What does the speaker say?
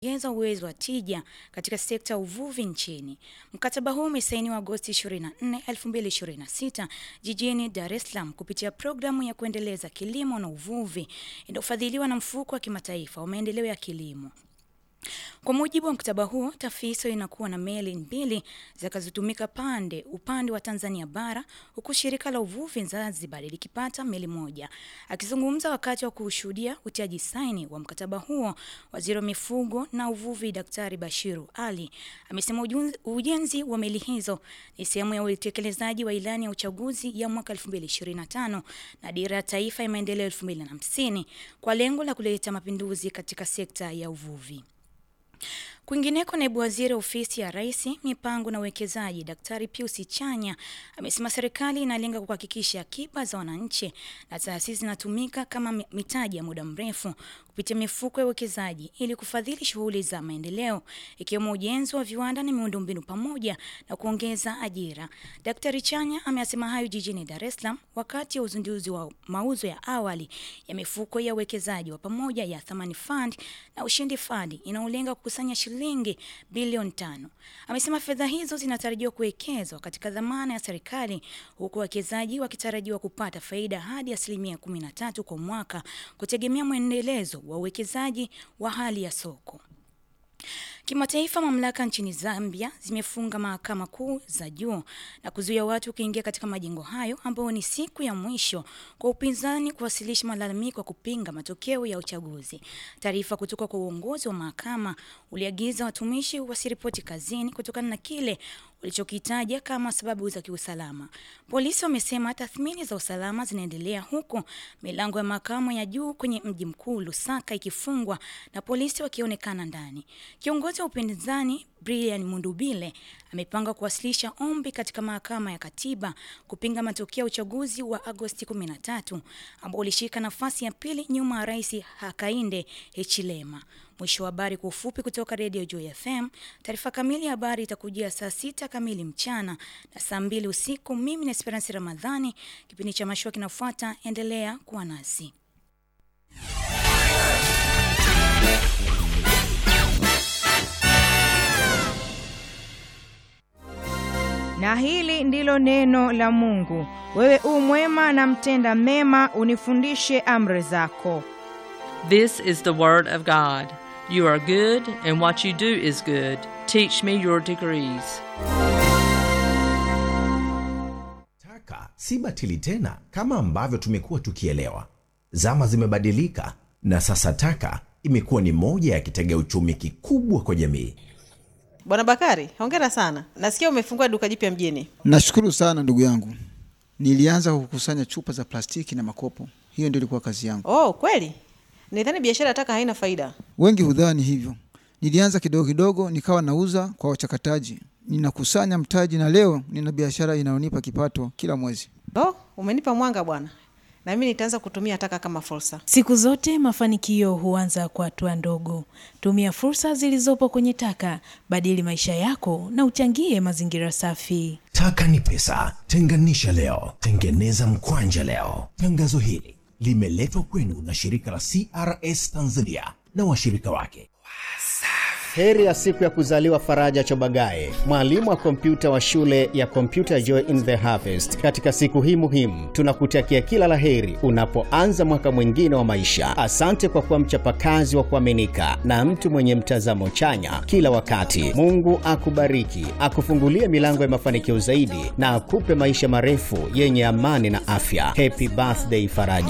ongeza uwezo wa tija katika sekta ya uvuvi nchini. Mkataba huu umesainiwa Agosti 24, 2026 jijini Dar es Salaam kupitia programu ya kuendeleza kilimo na uvuvi inayofadhiliwa na mfuko wa kimataifa wa maendeleo ya kilimo. Kwa mujibu wa mkataba huo, TAFISO inakuwa na meli mbili zitakazotumika pande upande wa Tanzania bara huku shirika la uvuvi Zanzibar likipata meli moja. Akizungumza wakati wa kushuhudia utiaji saini wa mkataba huo, waziri wa mifugo na uvuvi Daktari Bashiru Ali amesema ujenzi wa meli hizo ni sehemu ya utekelezaji wa ilani ya uchaguzi ya mwaka 2025 na dira ya taifa ya maendeleo 2050 kwa lengo la kuleta mapinduzi katika sekta ya uvuvi. Kwingineko, naibu waziri ofisi ya rais mipango na uwekezaji Daktari Pius Chanya amesema serikali inalenga kuhakikisha akiba za wananchi na taasisi zinatumika kama mitaji ya muda mrefu kupitia mifuko ya uwekezaji ili kufadhili shughuli za maendeleo ikiwemo ujenzi wa viwanda na miundombinu pamoja na kuongeza ajira. Daktari Chanya ameyasema hayo jijini Dar es Salaam wakati wa uzinduzi wa mauzo ya awali ya mifuko ya uwekezaji wa pamoja ya Thamani Fund na Ushindi Fund inayolenga kukusanya shilingi bilioni tano. Amesema fedha hizo zinatarajiwa kuwekezwa katika dhamana ya serikali huku wawekezaji wakitarajiwa kupata faida hadi asilimia 13 kwa mwaka kutegemea mwendelezo wa uwekezaji wa hali ya soko. Kimataifa, mamlaka nchini Zambia zimefunga mahakama kuu za juu na kuzuia watu kuingia katika majengo hayo, ambayo ni siku ya mwisho kwa upinzani kuwasilisha malalamiko ya kupinga matokeo ya uchaguzi. Taarifa kutoka kwa uongozi wa mahakama uliagiza watumishi wasiripoti kazini kutokana na kile ulichokitaja kama sababu za kiusalama. Polisi wamesema tathmini za usalama zinaendelea huku milango ya mahakama ya juu kwenye mji mkuu Lusaka ikifungwa na polisi wakionekana ndani. Kiongozi wa upinzani Brian Mundubile amepanga kuwasilisha ombi katika mahakama ya katiba kupinga matokeo ya uchaguzi wa Agosti 13 ambao ulishika nafasi ya pili nyuma ya Rais Hakainde Hichilema. Mwisho wa habari kwa ufupi kutoka Radio Joy FM. Taarifa kamili ya habari itakujia saa sita kamili mchana na saa mbili usiku. Mimi ni Esperance Ramadhani, kipindi cha mashua kinafuata. Endelea kuwa nasi. Na hili ndilo neno la Mungu: wewe u mwema na mtenda mema, unifundishe amri zako. This is the word of God. You are good, and what you do is good. Teach me your degrees. Taka si batili tena kama ambavyo tumekuwa tukielewa. Zama zimebadilika na sasa taka imekuwa ni moja ya kitega uchumi kikubwa kwa jamii. Bwana Bakari, hongera sana. Nasikia umefungua duka jipya mjini. Nashukuru sana ndugu yangu. Nilianza kukusanya chupa za plastiki na makopo, hiyo ndio ilikuwa kazi yangu. Oh, kweli? Nidhani biashara ya taka haina faida. Wengi hudhani hivyo. Nilianza kidogo kidogo, nikawa nauza kwa wachakataji, ninakusanya mtaji, na leo nina biashara inayonipa kipato kila mwezi. Oh, umenipa mwanga bwana, na mimi nitaanza kutumia taka kama fursa. Siku zote mafanikio huanza kwa hatua ndogo. Tumia fursa zilizopo kwenye taka, badili maisha yako na uchangie mazingira safi. Taka ni pesa, tenganisha leo, tengeneza mkwanja leo. Tangazo hili limeletwa kwenu na shirika la CRS Tanzania na washirika wake. Heri ya siku ya kuzaliwa Faraja Chobagaye, mwalimu wa kompyuta wa shule ya Computer Joy in the Harvest. Katika siku hii muhimu, tunakutakia kila la heri unapoanza mwaka mwingine wa maisha. Asante kwa kuwa mchapakazi wa kuaminika na mtu mwenye mtazamo chanya kila wakati. Mungu akubariki, akufungulie milango ya mafanikio zaidi na akupe maisha marefu yenye amani na afya. Happy birthday Faraja.